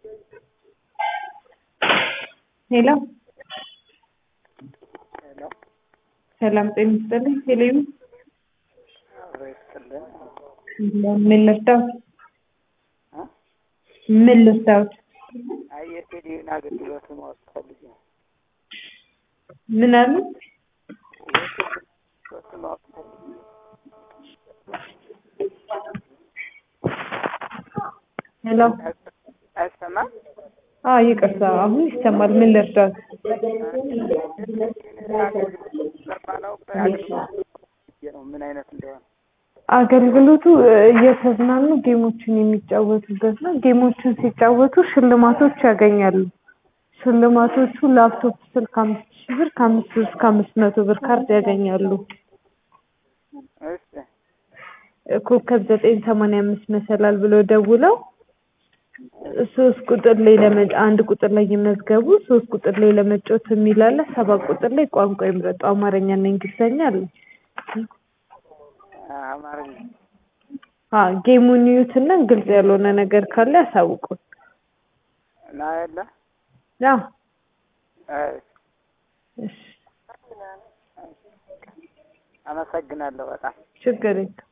ሄሎ ሄሎ ሰላም ጤና ይስጥልኝ። ቴሌቪ አብሮ ይስጥልን። ምን ልርዳዎት? እ? ምን ልርዳዎት? አይ የቴሌቪዥን አገልግሎት ማወቅ ፈልጌ ነው። ምን አሉ? የቴሌቪዥን አገልግሎት ማወቅ ፈልጌ ነው። ሄሎ አይሰማም? አዎ ይቅርታ፣ አሁን ይሰማል። ምን ልርዳዎት? የቴሌቪዥን አገልግሎት ስለማላውቅ አገልግሎት ፈልጌ ነው ምን አይነት እንደሆነ። አገልግሎቱ እ፣ እየተዝናኑ ጌሞችን የሚጫወቱበት ነው። ጌሞችን ሲጫወቱ ሽልማቶች ያገኛሉ። ሽልማቶቹ ላፕቶፕ ስልክ አምስት ሺህ ብር ከአምስት ብር እስከ አምስት መቶ ብር ካርድ ያገኛሉ። እሺ እ፣ ኮከብ ዘጠኝ ሰማንያ አምስት መሰላል ብለው ደውለው ሶስት ቁጥር ላይ ለመ አንድ ቁጥር ላይ ይመዝገቡ። ሶስት ቁጥር ላይ ለመጫወት የሚል አለ። ሰባት ቁጥር ላይ ቋንቋ ይምረጡ። አማርኛና እንግሊዝኛ አለ። አማርኛ አ ጌሙን ይዩትና ግልጽ ያልሆነ ነገር ካለ ያሳውቁን። እና የለ ያ አይ፣ እሺ፣ አመሰግናለሁ በጣም ችግር የለም።